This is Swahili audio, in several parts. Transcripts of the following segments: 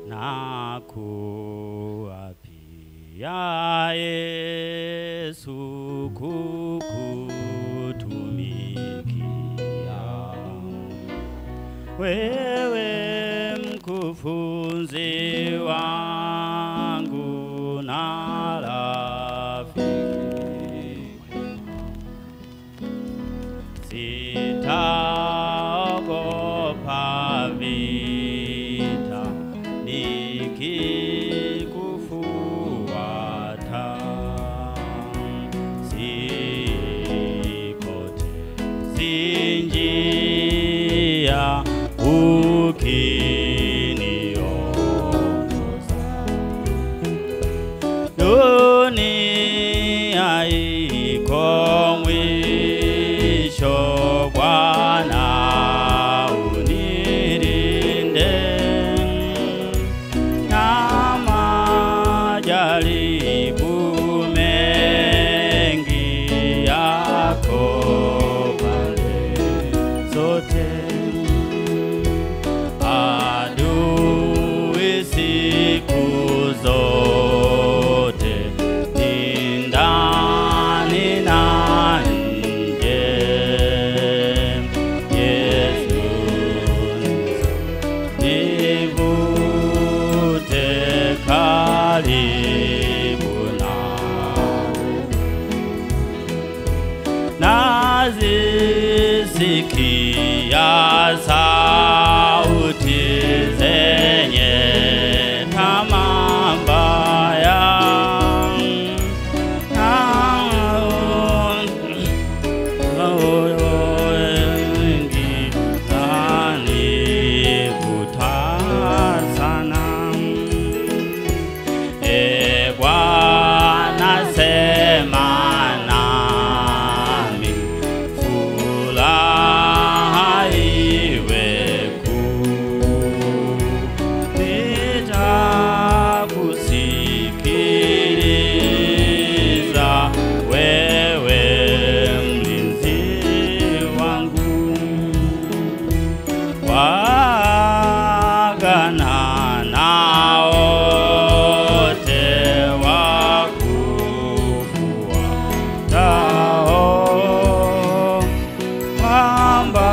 na kuapia Yesu kukutumikia wewe mkufunzi wangu na rafiki sitaogopa vita nikikufuata sipotezi njia ukiniongoza dunia iko mwisho, Bwana unilinde na majaribu mengi yako pande zote adui siku zote ni ndani na nje. Yesu nivute karibu nawe nazisikia sauti zenye tamaa mbaya Na wengi zanivuta sana. E Bwana sema nami, furaha iwe kuu. Nitakusikiliza wewe mlinzi wangu wagana na wote wakufuatao, kwamba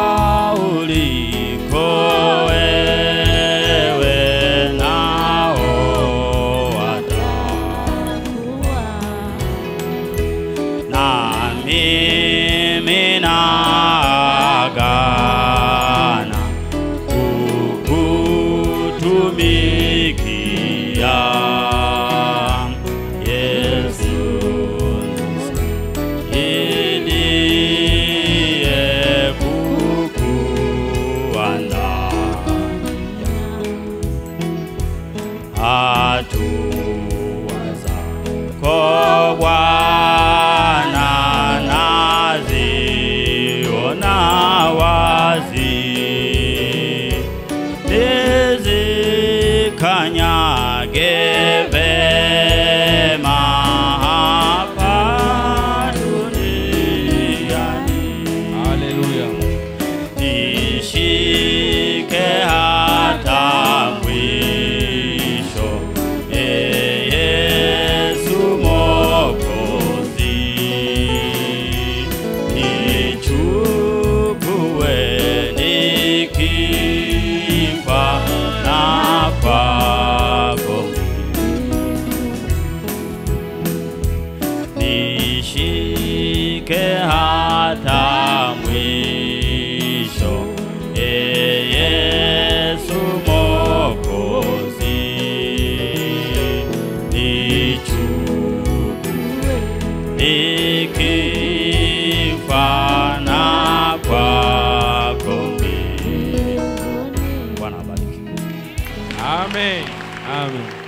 uliko wewe nao watakuwa na mimi naagana kukutumikia Yesu nisaidie kukuandaa hatua zako Bwana naziona wazi, nizikanyage vema hapa duniani Haleluya. nishike hata mwisho, Ee Yesu Mwokozi, nichukue nikifa na kwako nishike hata mwisho, Ee Yesu Mwokozi, nichukue nikifa na kwako mbinguni. Bwana abariki. Amen. Amen.